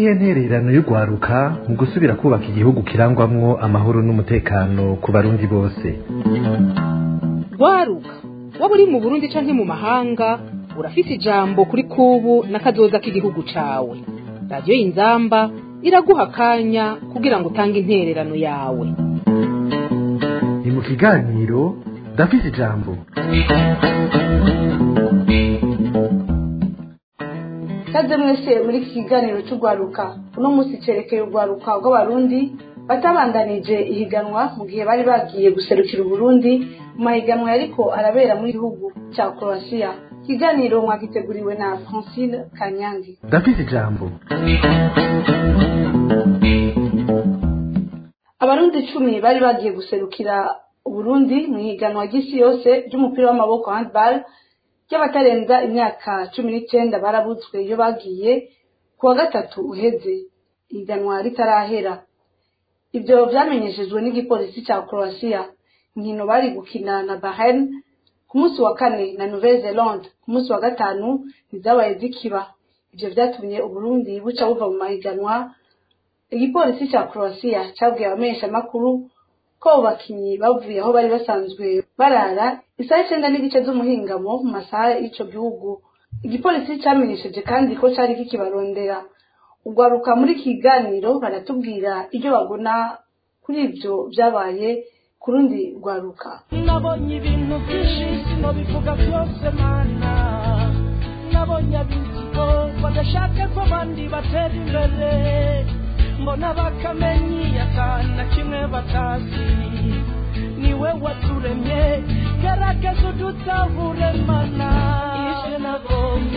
niyihe ntererano y'urwaruka mu gusubira kubaka igihugu kirangwamwo amahoro n'umutekano ku barundi bose rwaruka waba uri mu burundi canke mu mahanga urafise ijambo kuri kubu n'akazoza k'igihugu cawe radiyo y'inzamba iraguha akanya kugira ngo utange intererano yawe ni mu kiganiro ndafise ijambo kaze mwese muri iki kiganiro cy'urwaruka uno munsi cerekeye urwaruka rw'abarundi batabandanije ihiganwa mu gihe bari bagiye guserukira uburundi mu mahiganwa yariko arabera mu gihugu cya croatia ikiganiro mwagiteguriwe na francine kanyange ndafise ijambo abarundi icumi bari bagiye guserukira uburundi mu ihiganwa ry'isi yose ry'umupira w'amaboko handball ry'abatarenza imyaka cumi n'icyenda barabutswe iyo bagiye ku wa gatatu uheze ihiganwa ritarahera ibyo vyamenyeshejwe n'igipolisi cya croatia inkino bari gukina na bahrain ku munsi wa kane na nouvelle zelande ku munsi wa gatanu ntizabaye zikiba ivyo vyatumye uburundi buca buva mu mahiganwa igipolisi cya croatia cabwiye abamenyeshamakuru ko abo bakinyi bavuye aho bari basanzwe barara isaha icenda n'igice z'umuhingamo mu masaha y'ico gihugu igipolisi camenyesheje kandi ko cari kikibarondera ugwaruka muri kiganiro baratubwira ibyo bagona kuri ivyo vyabaye ku rundi rwaruka nabonye ibintu byinshi sinobivuga byose mana nabonye abizigo badashaka ko abandi batera imbere mbona bakamenyi akana kimwe batazi niwe waturemye gerageza udutahure mana ivyo nabonye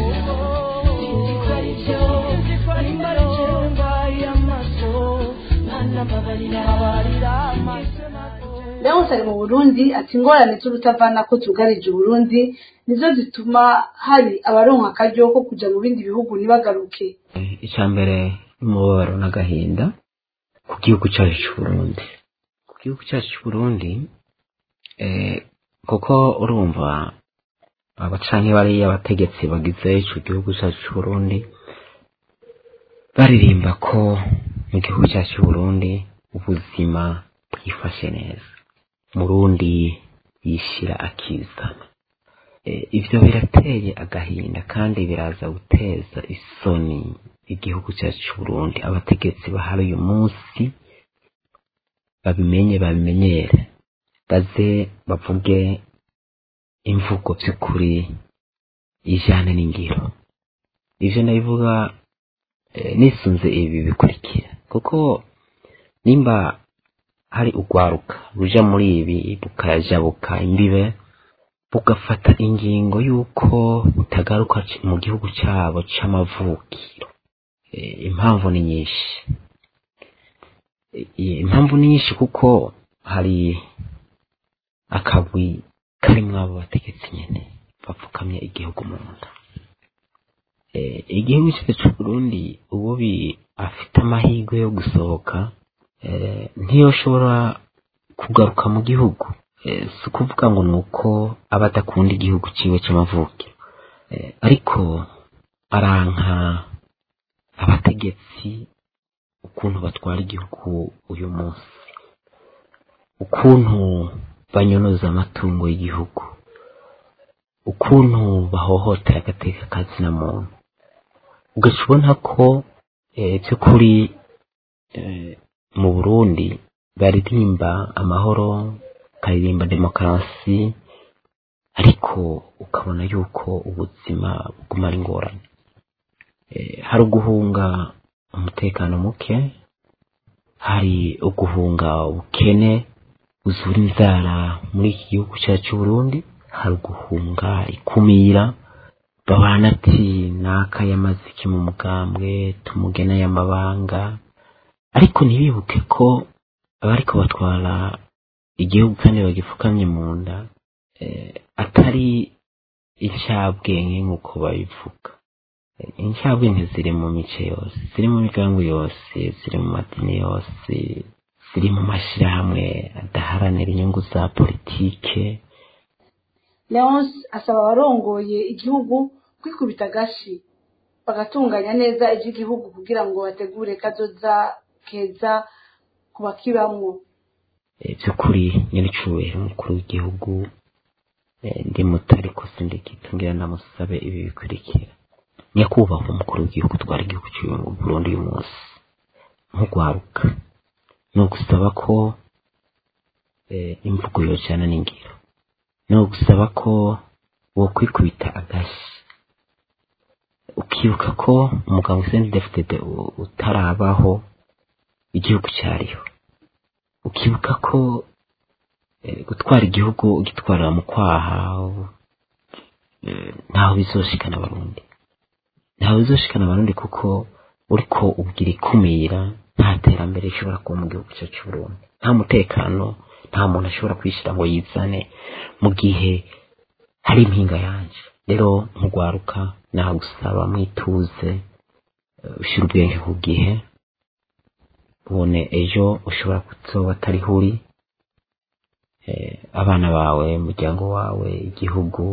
sinzi ko ari byo nimba ari jewe mbaye amaso mana mbabarira mbabarira amaso nabonye leonce ari mu burundi ati ingorane z'urutavana ko zugarije uburundi nizo zituma hari abaronka akaryo ko kuja mu bindi bihugu ntibagaruke icya mbere n'umubabaro n'agahinda ku gihugu cyacu cy'uburundi ku gihugu cyacu cy'uburundi eh, kuko urumva abacanke bariya abategetsi bagize ico gihugu cyacu cy'uburundi baririmba ko mu gihugu cyacu cy'uburundi ubuzima bwifashe neza murundi yishira akizana Eh, ivyo birateye agahinda kandi biraza guteza isoni igihugu cyacu cy'uburundi abategetsi bahari uyu munsi babimenye babimenyere baze bavuge imvugo by'ukuri ijane n'ingiro ivyo ndabivuga eh, nisunze ibi bikurikira kuko nimba hari urwaruka ruja muri ibi bukajabuka imbibe bugafata ingingo y'uko butagaruka c- mu gihugu cyabo c'amavukiro Eh, impamvu ni nyinshi Eh, impamvu ni nyinshi kuko hari akagwi karimwo abo bategetsi nyene bapfukamye igihugu mu nda Eh, igihugu cyacu c'uburundi ubu bi afite amahirwe yo gusohoka eh, ntiyoshobora kugaruka mu gihugu Eh, si ukuvuga ngo ni uko aba adakunda igihugu ciwe c'amavukiro Eh, ariko aranka abategetsi ukuntu batwara igihugu uyu munsi ukuntu banyonoza amatungo y'igihugu ukuntu bahohotera agateka kazina muntu ugaca ubona ko eh, by'ukuri eh, mu burundi baririmba amahoro bakaririmba demokarasi ariko ukabona yuko ubuzima buguma ari ingorane Eh, hari uguhunga umutekano muke hari uguhunga ubukene buzura inzara muri iki gihugu cyacu cy'uburundi hari uguhunga ikumira babana ati naka yamaze iki mu mugambwe tumugena y'amabanga ariko ntibibuke ko abariko batwara igihugu kandi bagipfukamye mu nda eh, atari incabwenge nk'uko babivuga Eh, incabwenge ziri mu mice yose ziri mu migango yose ziri mu madini yose ziri mu mashyirahamwe adaharanira inyungu za politike leonce asaba abarongoye igihugu kwikubita agashi bagatunganya neza iby'igihugu kugira ngo bategure kazoza keza ku bakibamwo by'ukuri nyir'icyubahiro umukuru w'igihugu ndi muto ariko sindikitungira namusabe ibi bikurikira nyakubahwa umukuru w'igihugu twara igihugu cy'u Burundi uyu munsi nk'ugwaruka ni ugusaba ko imvugo yojyana n'ingiro ni ugusaba ko wo kwikubita agashyi ukibuka ko umugabo usendi defitede utarabaho igihugu cyariho ukibuka ko gutwara igihugu ugitwarira mu kwaha ntaho bizoshikana abarundi ntawe bizoshikana abarundi kuko uriko ubwira ikumira nta terambere rishobora kuba mu gihugu cyacu Burundi nta mutekano nta muntu ashobora kwishyira ngo yizane mu gihe hari impinga yanje rero nkugwaruka nagusaba mwituze ushyira ubwenge ku gihe ubone ejo ushobora kuzoba atariho uri abana bawe umuryango wawe igihugu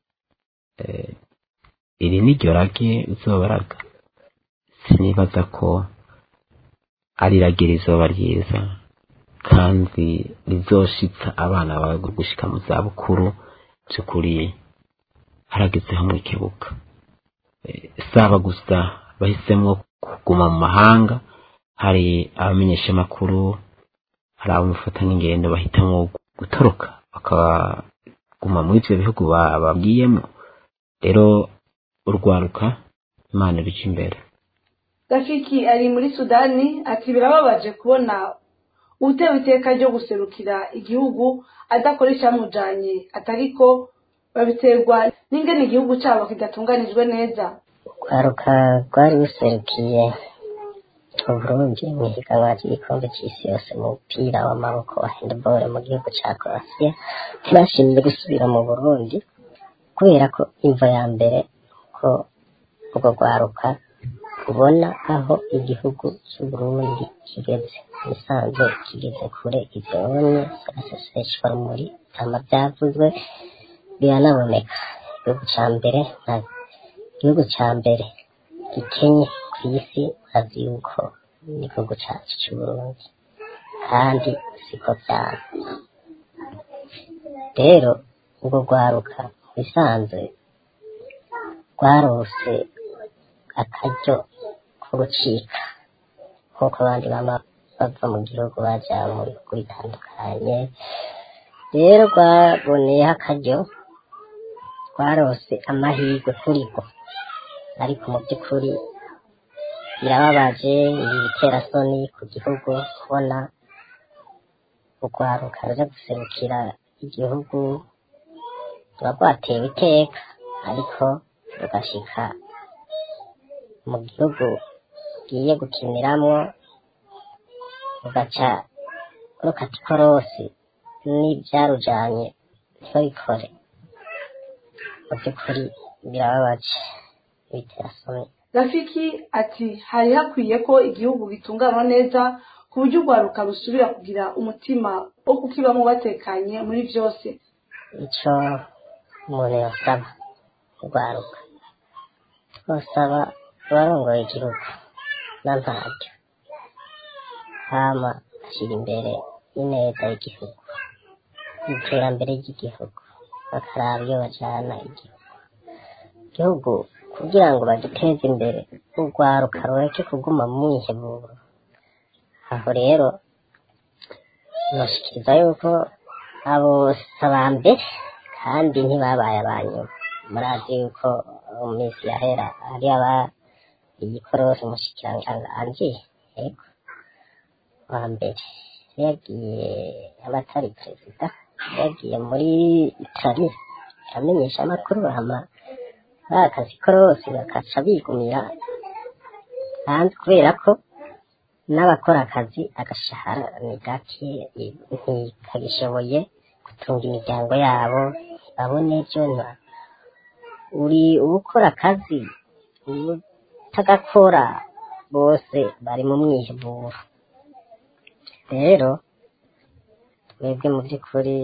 iri ni ryo rage uzobaraga sinibaza ko ari irage rizoba ryiza kandi rizoshitsa abana bawe gushika mu zabukuru by'ukuri haragezeho mu kibuga saba gusa bahisemo kuguma mu mahanga hari abamenyesha amakuru hari abamufata n'ingendo bahitamo gutoroka bakaguma muri ibyo bihugu babwiyemo rero urwaruka imana ibica imbere gafiki ari muri sudani ati birababaje kubona utewe iteka ryo guserukira igihugu adakora icyamujanye atariko babiterwa n'ingene igihugu cyabo kidatunganijwe neza urwaruka rwari ruserukiye uburundi mu ihiganwa ry'igikombe cy'isi yose mu mupira w'amaboko wa handball mu gihugu cya croatia ntibashimye gusubira mu burundi kubera ko imvo ya mbere ko urwo rwaruka rubona aho igihugu cy'uburundi kigeze musanze kigeze kure ibyonye aseseshwa rumuri byama byavuzwe biranaboneka igihugu cya mbere nta igihugu cya mbere gikenye ku isi urazi yuko n'igihugu cyacu cy'uburundi kandi siko byaba rero urwo rwaruka bisanzwe rwarose akaryo ko gucika nk'uko abandi baba bava mu gihugu bajya mu bihugu bitandukanye rero rwaboneyeho akaryo rwarose amahirwe kuri rwo ariko mu by'ukuri birababaje ibi bitera soni ku gihugu kubona urwaruka ruja guserukira igihugu ruba rwatewe iteka ariko rugashika mu gihugu ugiye gukiniramwo ugaca rukata ikorosi n'ibyarujanye ntibabikore mu by'ukuri birababaje bitera soni rafiki ati hari hakwiye ko igihugu gitunganywa neza ku buryo urwaruka rusubira kugira umutima wo kukibamo batekanye muri byose icyo umuntu yasaba urwaruka twasaba abarongoye igihugu na ntaryo hama ashyira imbere ineza y'igihugu iterambere ry'igihugu bakaraba iyo bajyana igihugu igihugu kugira ngo bagiteze imbere urwaruka rureke kuguma mu mwiheburo aho rero nashikiriza yuko abo si aba mbere kandi ntibabaye aba nyuma murazi yuko mu minsi yahera hari aba igikorosi umushikiranganji yego wa mbere yagiye abatari perezida yagiye muri itali amenyesha amakuru hama bakazi korosi bakaca bigumira hanze kubera ko n'abakora akazi agashahara ni gake ntikagishoboye gutunga imiryango yabo babone ibyo uri ukora akazi utagakora bose bari mu mwiheburo rero twebwe mu by'ukuri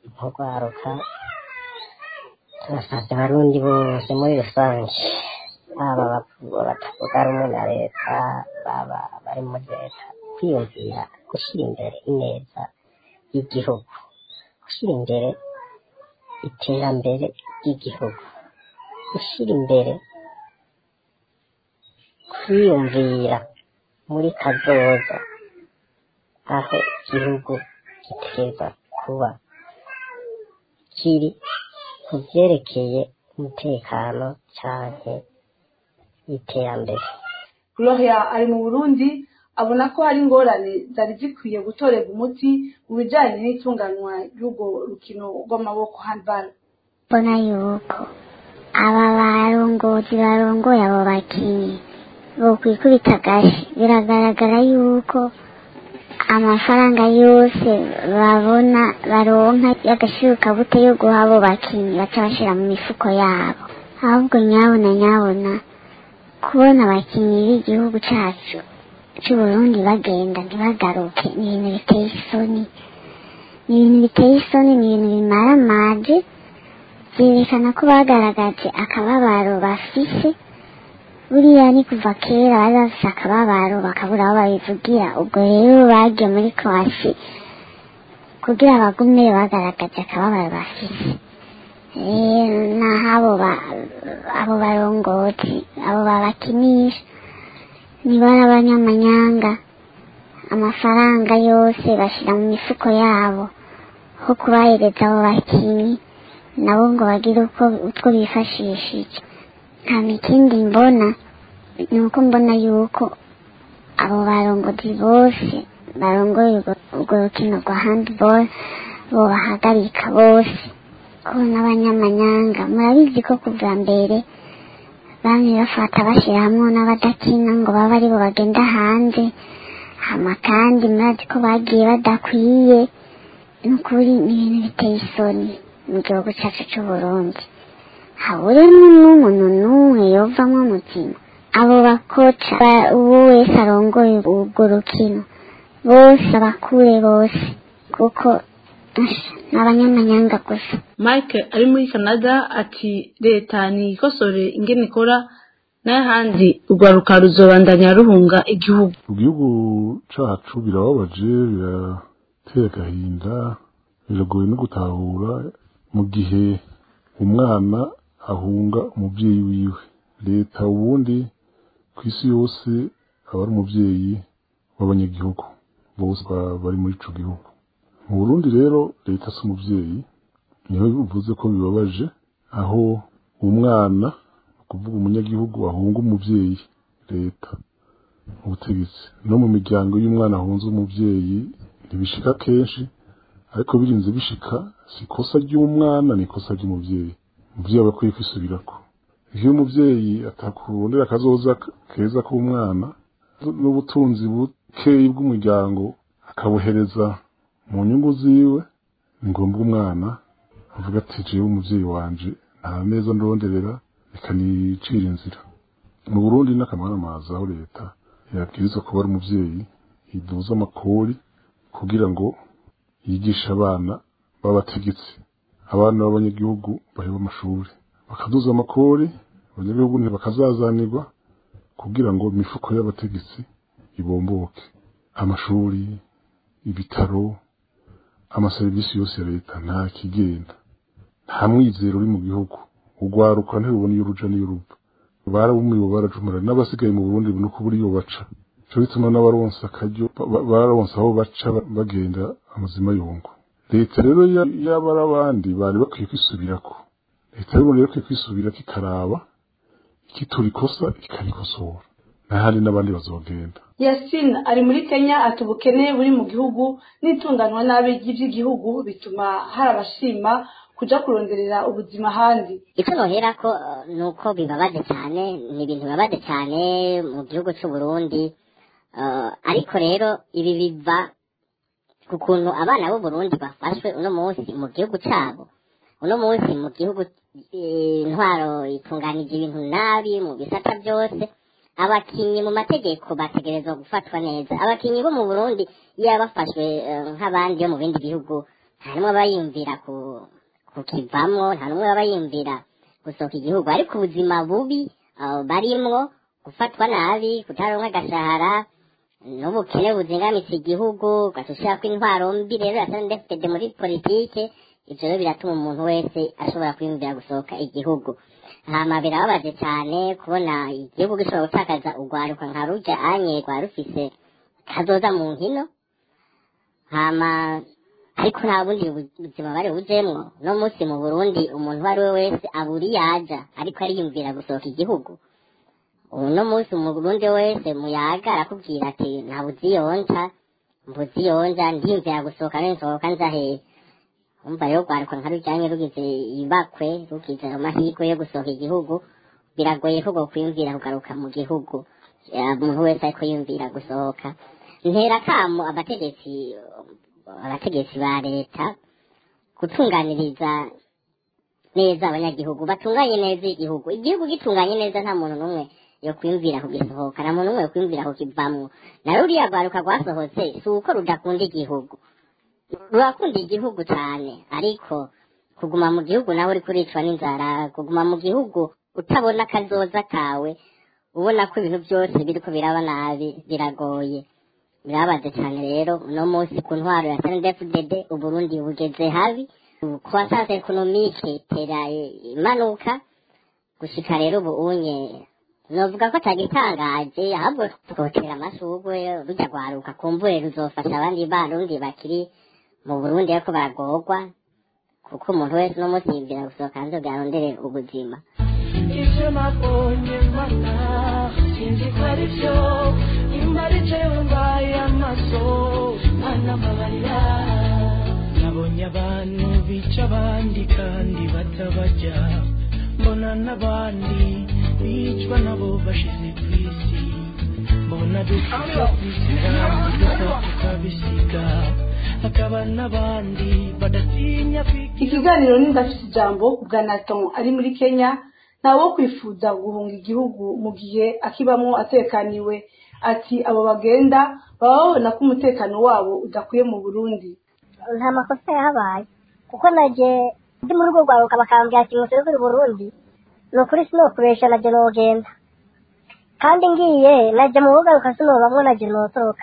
nk'urwaruka turasabye abarundi bose muri rusange baba bavuga batavuga rumwe na leta baba bari muri leta kwiyumvira gushyira imbere ineza y'igihugu gushyira imbere iterambere ry'igihugu gushyira imbere kwiyumvira muri kazoza aho igihugu giteza kuba kiri ku byerekeye umutekano cyane iterambere gloria ari mu burundi abona ko hari ingorane zari zikwiye gutorerwa umuti mu bijyanye n'itunganywa ry'urwo rukino rw'amaboko handball mbona yuko aba barongozi barongoye abo bakinnyi bokwikubita agashi biragaragara yuko amafaranga yose babona baronka y'agashirukabute yo guha abo bakinnyi baca bashyira mu mifuko yabo ahubwo nyabona nyabona kubona abakinnyi b'igihugu cyacu cy'uburundi bagenda ntibagaruke ni ibintu biteye isoni ni ibintu biteye isoni ni ibintu bimara amaje byerekana ko bagaragaje akababaro bafise buriya ni kuva kera bari bafise akababaro bakabura aho babivugira ubwo rero bagiye muri kwasi kugira bagume bagaragaje akababaro bafise rero naho abo abo barongozi abo babakinisha nibara abanyamanyanga amafaranga yose bashyira mu mifuko yabo ho kubahereza abo bakinnyi nabo ngo bagire uko utwo bifashishije nta mikindi mbona ni uko mbona yuko abo barongozi bose barongoye urwo rukino rwa handball bo bahagarika bose ko n'abanyamanyanga murabizi ko kuva mbere bamwe bafata bashyira hamwe n'abadakina ngo babe aribo bagenda hanze hama kandi murazi ko bagiye badakwiye ni ukuri ni ibintu biteye isoni mu gihugu cyacu cy'uburundi haburemo n'umuntu n'umwe yovamo umutima abo bakoca uwo wese arongoye urwo rukino bose abakure bose kuko ni abanyamanyanga gusa mike ari muri canada ati leta nikosore ingene ikora n'ahandi urwaruka ruzobandanya ruhunga igihugu igihugu cacu birababaje birateye agahinda biragoye no gutahura mu gihe umwana ahunga umubyeyi wiwe leta ubundi ku isi yose aba ari umubyeyi w'abanyagihugu bose bari muri ico gihugu mu burundi rero leta si umubyeyi niho bivuze ko bibabaje aho umwana kuvuga umunyagihugu ahunga umubyeyi leta ubutegetsi no mu miryango y'umwana ahunze umubyeyi ntibishika kenshi ariko birinze bishika si ikosa ry'umwana ni ikosa ry'umubyeyi umubyeyi aba akwiye kwisubirako iyo umubyeyi atakurondera akazoza keza k'umwana n'ubutunzi bukeyi bw'umuryango akabuhereza mu nyungu ziwe ni ngombwa umwana avuga ati jewe umubyeyi wanje nta neza ndonderera reka nicira inzira mu burundi n'akamaramaza aho leta yabwiriza kuba ari umubyeyi iduza amakori kugira ngo yigishe abana b'abategetsi abana b'abanyagihugu baheba amashuri bakaduza amakori abanyagihugu ntibakazazanirwa kugira ngo imifuko y'abategetsi ibomboke amashuri ibitaro amaserivisi yose ya leta nta kigenda nta mwizero uri mu gihugu urwaruka ntirubona iyo uruja n'iyo ruva barabumiwe barajumura n'abasigaye mu burundi no kubura iyo baca cyo bituma n'abaronsa akaryo bararonsa aho baca bagenda amazima yungu leta rero yaba ari abandi bari bakwiye kwisubirako leta rero rero ikwiye kwisubirako ikaraba ikitura ikosa ikarikosora n'ahandi n'abandi bazogenda yasine ari muri kenya ati ubukene buri mu gihugu n'itunganwa nabi ry'iby'igihugu bituma hari abashima kuja kuronderera ubuzima ahandi icyo nohera ko ni uko bibabaje cyane ni ibintu bibabaje cyane mu gihugu cy'u Burundi ariko rero ibi biva ku kuntu abana b'u Burundi bafashwe uno munsi mu gihugu cyabo uno munsi mu gihugu intwaro itunganije ibintu nabi mu bisata byose abakinnyi mu mategeko bategerezwa gufatwa neza abakinnyi bo mu burundi iyo bafashwe nk'abandi bo mu bindi bihugu nta n'umwe aba yiyumvira kukivamo nta n'umwe aba yiyumvira gusohoka igihugu ariko ubuzima bubi ah, barimwo gufatwa nabi kutaronka agashahara n'ubukene buzingamitse igihugu ugaca ko intwaro mbi rero ya sndfd muri politike ivyo rero biratuma umuntu wese ashobora kwiyumvira gusohoka igihugu hama birababaje cyane kubona igihugu gishobora gutakaza urwaruka nka ruja anye rwa rufise kazoza mu nkino hama ariko nta bundi bu- buzima bari bujemwo no munsi mu burundi umuntu uwo ari we wese aburi yaja ariko ariyumvira gusohoka igihugu uno munsi mu burundi wese muyaga arakubwira ati ntabuzi yonja mbuzi yonja ndiyumvira gusohoka none nsohoka nza hehe umva rero rwaruka nka rujyanye rugize ibakwe rugize amahirwe yo gusohoka igihugu biragoye ko kwiyumvira kugaruka mu gihugu Eh, umuntu wese ariko yumvira gusohoka ntera kamo abategetsi abategetsi ba leta gutunganiriza neza abanyagihugu batunganye neza igihugu igihugu gitunganye neza nta muntu n'umwe yo kwiyumvira kugisohoka nta muntu n'umwe yo kwiyumvira kukivamwo na ruriya rwaruka rwasohotse si uko rudakunda igihugu rurakunda igihugu cyane ariko kuguma mu gihugu nawe uri kuricwa n'inzara kuguma mu gihugu utabona akazoza kawe ubona ko ibintu byose biriko biraba nabi biragoye birabaze cyane rero uno munsi ku ntwaro ya snedfdd uburundi bugeze habi croissance economique itera imanuka gushika rero ubu unye novuga ko atagitangaje ahubwo twotera amashurwe rujya rwaruka kumbure ruzofasha abandi barundi bakiri mu burundi ariko baragorwa kuko umuntu wese uno munsi yibwira gusohoka hanze kugira arondere ubuzima ibyo nabonye mana sinzi ko ari byo nimba ari jewe mbaye amaso mana mbabarira nabonye abantu bica abandi kandi batabarya mbona n'abandi bicwa nabo bashize ku isi mbona dupfa kubisiga dupfa tukabisiga hakaba n'abandi badatinya kwiga ikiganiro ni ndafite ijambo ku bwa naton ari muri kenya ntawe wo kwifuza guhunga igihugu mu gihe akibamo atekaniwe ati abo bagenda baba babona ko umutekano wabo udakwiye mu burundi nta makosa yahabaye kuko naje ndi muri urwo rwaruka bakambwira ati muserukire i burundi ni ukuri sinokubesha naje nogenda kandi ngiye naje mu bugaruka sinobamwo naje notoroka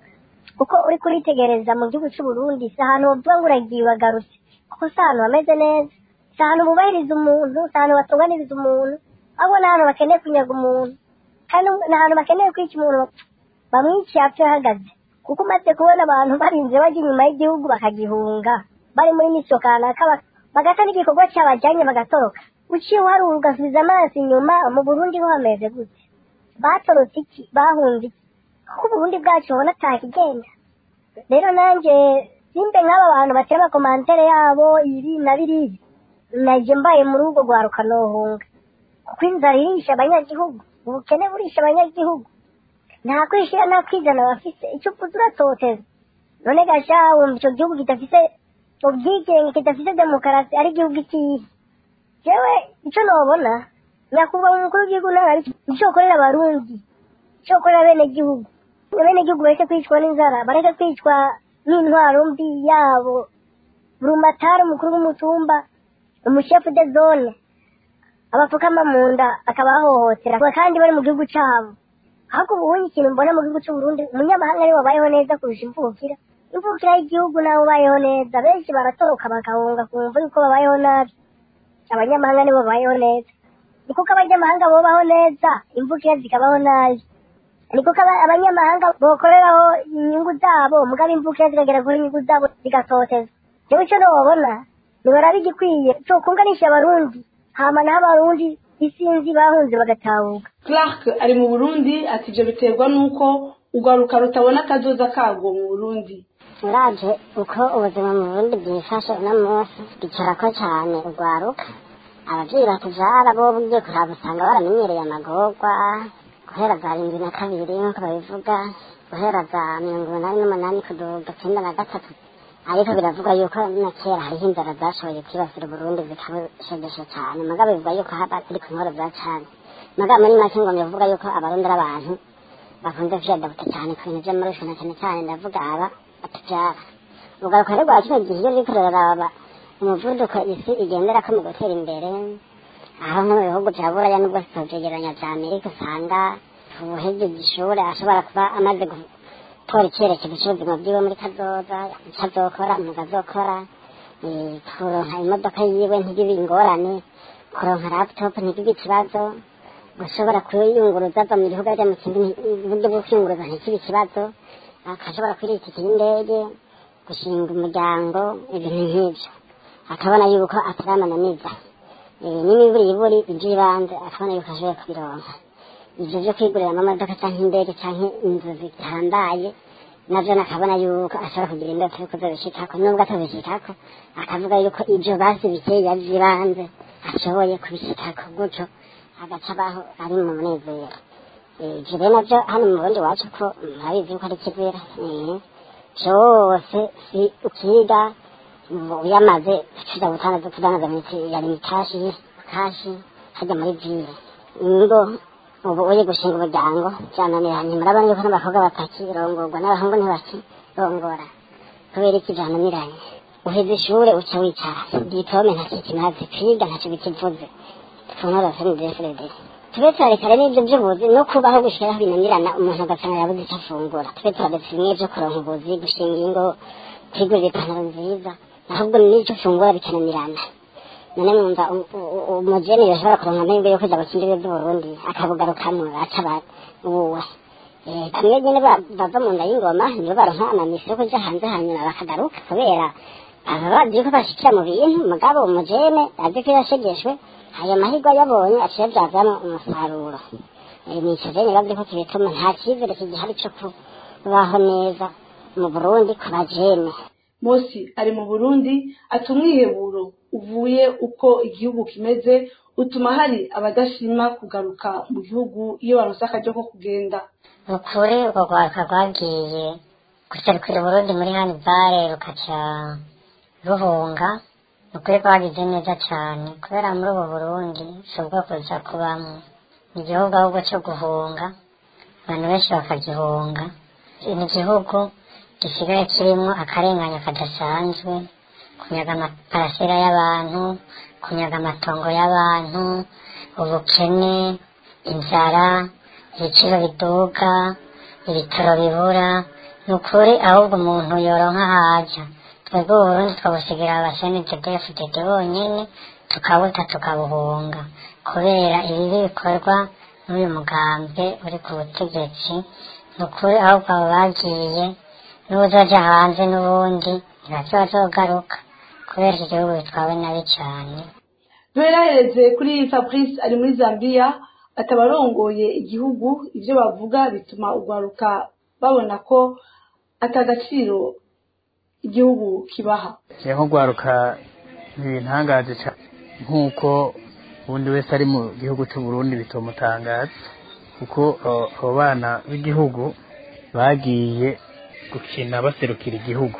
kuko uri kuritegereza mu gihugu cy'u Burundi si ahantu wovuga ngo uragiye uragarutse kuko si ahantu hameze neza si ahantu bubahiriza umuntu si ahantu batunganiriza umuntu ahubwo ni ahantu bakeneye kunyaga umuntu kandi ni ahantu bakeneye kwica umuntu bamwiciye apfa ahagaze kuko umaze kubona abantu barinze bajya inyuma y'igihugu bakagihunga bari muri misiyo kanaka bak- bagata n'igikorwa cyabajyanye bagatoroka uciye uharura ugasubiza amaso inyuma mu burundi ho hameze gute batorotse iki bahunze iki kuko uburundi bwacu ubona atakigenda rero nanjye simbe nk'aba bantu batera amakomantere yabo ibi na biriya naje mbaye muri urwo rwaruka nohunga kuko inzara irisha abanyagihugu ubukene burisha abanyagihugu nta kwishyira nta kwizana bafise icyo uvuze uratoteza none gasha wumva icyo gihugu kidafise ubwigenge kidafise demokarasi ari igihugu ikihe jewe icyo nobona nyakubahwa umukuru w'igihugu nawe ari icyo ukorera abarundi icyo ukorera bene gihugu bene gihugu bareke kwicwa n'inzara bareke kwicwa n'intwaro mbi yabo burumatari umukuru w'umutumba umushefu de zone abapfukama mu nda akabahohotera kandi bari mu gihugu cyabo ahubwo ubundi ikintu mbona mu gihugu cy'u Burundi umunyamahanga ariwe wabayeho neza kurusha imvukira imvukira y'igihugu nawe ubayeho neza benshi baratoroka bagahunga kumva yuko babayeho nabi abanyamahanga nibo babayeho neza ni kuko abanyamahanga bubaho neza imvukira zikabaho nabi ni kuko aba- abanyamahanga bokoreraho inyungu zabo mugabo imvukira zikagera kuri inyungu zabo zigatotezwa jewe icyo nobona nibarabe igikwiye cokunganisha abarundi hama naho abarundi isinzi bahunze bagatahuka clark ari mu burundi ati ibyo biterwa n'uko urwaruka rutabona akazoza karwo mu burundi uraje uko ubuzima mu burundi bwifashe uno munsi bicarako cyane urwaruka ababyeyi batujara bo ugiye kuraba usanga baramenyereye amagorwa guhera za rindwi na kabiri nk'uko babivuga guhera za mirongo inani n'umunani kuduga cyenda na gatatu ariko biravugwa yuko na kera hariho inzara zashoboye kwibasira uburundi zikabushegesha cyane mugabo bivuga yuko haba ziri ku nkoro za cane mugabo muri make ngo bivuga yuko abarundi ari abantu bakunze kwiyadabuta cyane ku bintu by'amarusho na cyane cyane ndavuga aba batubyara ugaruka rero rwa kino gihe iyo ruriko ruraraba umuvuduko isi igenderako mu gutera imbere aho nko mu bihugu bya buraya nubwo tutavyegeranya vya amerika usanga ubuhejeje ishuri ashobora kuba amaze gutora icyerekezo cy'ubuzima bwiwe muri kazoza icyo azokora umwuga azokora eh, kuronka imodoka yiwe ntigibe ingorane kuronka laptop ntigibe ikibazo gushobora kuyunguruza ava mu gihugu ajya mu kindi nti- uburyo bwo kwiyunguruza ntikibe ikibazo akashobora kwirira itike y'indege gushinga umuryango ibintu nk'ibyo akabona yuko ataramananiza Eh, n'imiburiburi iby'ibanze akabona yuko ashoboye kubironka ibyo byo kwigurira amamodoka cyangwa indege cyangwa inzu zihambaye nabyo nakabona yuko ashobora kugira indoto yo kuzabishikako nubwo atabishikako akavuga yuko ibyo basi bikeya by'ibanze ashoboye kubishikako gutyo agaca abaho ari mu munezero Eh, ibyo rero nabyo hano mu burundi wacu ko murabizi yuko ari kizira Eh, byose si ukiga uyamaze tuza gutanga kudandaza imiti yari mikashi kashi hajya muri vile ingo ubu uri gushinga umuryango byananiranye murabona yuko n'abakobwa batakirongorwa n'abahungu ntibakirongora kubera iki byananiranye uheze ishure uca wicara diplome ntacyo kimaze kwiga ntacyo bikivuze tunorose ni defrede tube turarekare n'ibyo by'ubuzi no kubaho gushiraho binanirana umuntu ugasanga yabuze icyo afungura tube turaretse bimwe byo kuronka ubuzi gushinga ingo kwigurira ipantaro nziza ahubwo n'icyo ufungura bikananirana none mwumva u- u- u- umujene yashobora kuronka amahirwe yo kuja gukina ibihugu by'uburundi akabugarukamwo acaba uwe Eh, bamwe nyene ba- bava mu nda y'ingoma nibo baronka amamisi yo kuja hanze hanyuma bakagaruka kubera aba bazi yuko bashikira mu bintu mugabo umujene azi ko yashegeshwe ayo mahirwe yabonye aciye avyazamwo umusaruro Eh, nico je nibazi ko kibituma nta cizere kigihari co kubaho neza mu burundi ku bajene Mosi ari mu Burundi ati umwiheburo uvuye uko igihugu kimeze utuma hari abadashima kugaruka mu gihugu iyo baronse akaryo ko kugenda ni ukuri urwo rwaruka rwagiye guserukira uburundi muri hanibare rukaca ruhunga ni ukuri rwagize neza cyane kubera muri ubu burundi si ubwo kuza kubamo ni igihugu ahubwo cyo guhunga abantu benshi bakagihunga ni igihugu gisigaye kirimo akarengane kadasanzwe kunyaga amaparasera y'abantu kunyaga amatongo y'abantu ubukene inzara ibiciro biduga ibitaro bibura ni ukuri ahubwo umuntu yoronka haja twebwe uburundi twabusigira abasenededefudede bonyene tukabuta tukabuhunga kubera ibibi bikorwa n'uyu mugambwe uri ku butegetsi ni ukuri ahubwo abo bagiye n'uzoja hanze n'ubundi ntibavyo bazogaruka kubera iki gihugu bitwawe nabi cane duherahereze kuri fabrice ari muri zambia atabarongoye igihugu ibyo bavuga bituma urwaruka babona ko atagaciro igihugu kibaha nko rwaruka ntibintangaje cyane nk'uko ubundi wese ari mu gihugu cy'u Burundi bitomutangaza kuko uh, abo bana b'igihugu bagiye gukina baserukira igihugu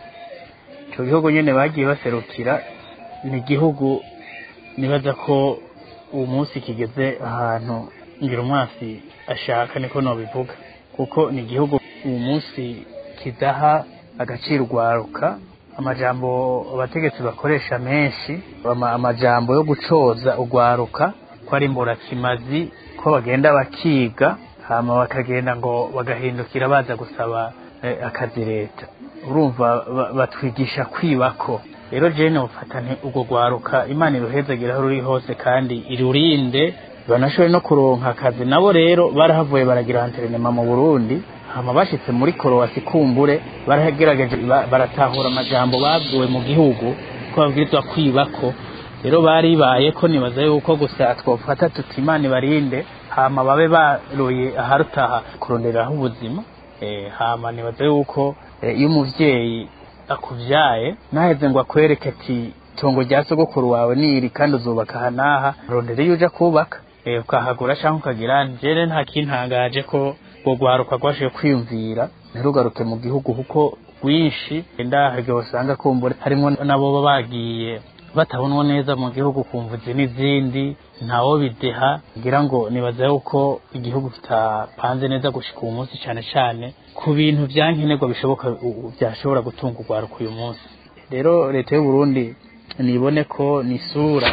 icyo gihugu nyine bagiye baserukira ni igihugu nibaza ko uwo munsi kigeze ahantu ngira umwasi ashaka niko nobivuga kuko ni igihugu uwo munsi kidaha agaciro urwaruka amajambo abategetsi bakoresha menshi ama- amajambo yo gucoza urwaruka ko ari mburakimazi ko bagenda bakiga hama bakagenda ngo bagahindukira baza gusaba eh, akazi leta urumva ba- batwigisha kwibako rero jene ufata nti urwo rwaruka imana iruhezagira aho ruri hose kandi irurinde banashoboye no kuronka akazi nabo rero barahavuye baragira antrenema mu burundi hama bashitse muri korowasi kumbure baragerageje ba- baratahura amajambo babwiwe mu gihugu ko babwirizwa kwibako rero baribaye ko nibaza yuko gusa twofata tuti imana ibarinde hama babe baroye aharutaha kuronderaho ubuzima eh, hama nibaza yuko eh, iyo umuvyeyi akuvyaye naheze ngo akwereke ati itongo rya sogokuru wawe niri kandi uzubaka aha n'aha rondera iyo uja kubaka eh, ukahagura canke ukagira jere nta kintangaje ko urwo rwaruka rwashoboye kwiyumvira ntirugaruke mu gihugu kuko rwinshi ndaharyo usanga kumbura harimwo nabo baba bagiye batabonwa neza mu gihugu kumva izi n'izindi ntawo bideha ngira ngo nibaza yuko igihugu kitapanze neza gushika uyu munsi cane cane ku bintu vyankenerwa bishoboka u- u- vyashobora gutunga urwaruka uyu munsi rero leta y'u Burundi nibone ko ni isura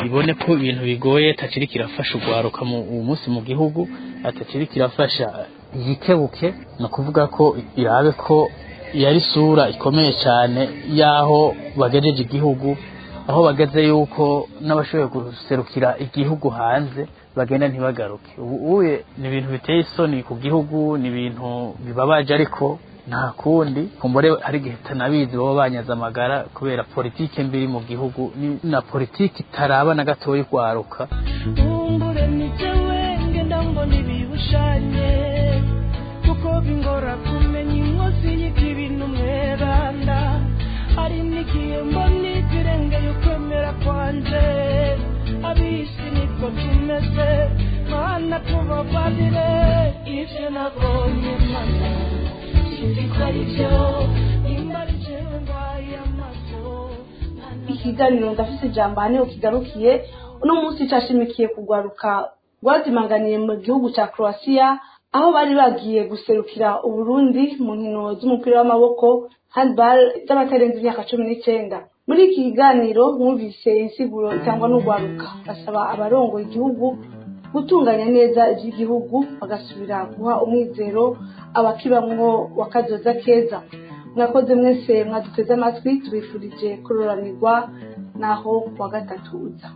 ibone ko ibintu bigoye atakiri kirafasha urwaruka mu uwo munsi mu gihugu atakiri kirafasha yikebuke ni ukuvuga ko irabe ko yari isura ikomeye cyane y'aho bagejeje igihugu aho bageze yuko n'abashoboye guserukira igihugu hanze bagenda ntibagaruke ubu uye ni ibintu biteye isoni ku gihugu ni ibintu bibabaje ariko nta kundi kumbure hari igihe tanabizi baba banyaze amagara kubera politike mbi mu gihugu ni na politike itaraba na gatoya urwaruka kumbure nijewe ngenda mbona ibibushanye kuko bingora kumenya inkozi y'ikibi n'umweranda hari n'igihe mbona ikirengeye ukwemera kwanje abisi niko tumeze mana tubabarire ivyo nabonye mana sinzi ko ari vyo nimba ari jewe ndwaye amaso ikiganiro ndafise ijambo ahanini kigarukiye uno munsi cashimikiye kugwaruka rwazimanganiye mu gihugu ca croatia aho bari bagiye guserukira uburundi mu nkino z'umupira w'amaboko handball z'abatarenze imyaka cumi n'icenda muri iki kiganiro mwumvise insiguro itangwa n'urwaruka basaba abarongoye igihugu gutunganya neza iby'igihugu bagasubira guha umwizero abakibamwo wa kazoza keza mwakoze mwese mwaduteze amatwi tubifurije kuroranirwa naho kuwa gatatu uza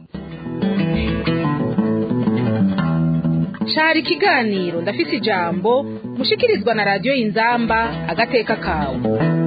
cari ikiganiro ndafise ijambo mushikirizwa na radiyo inzamba agateka kawe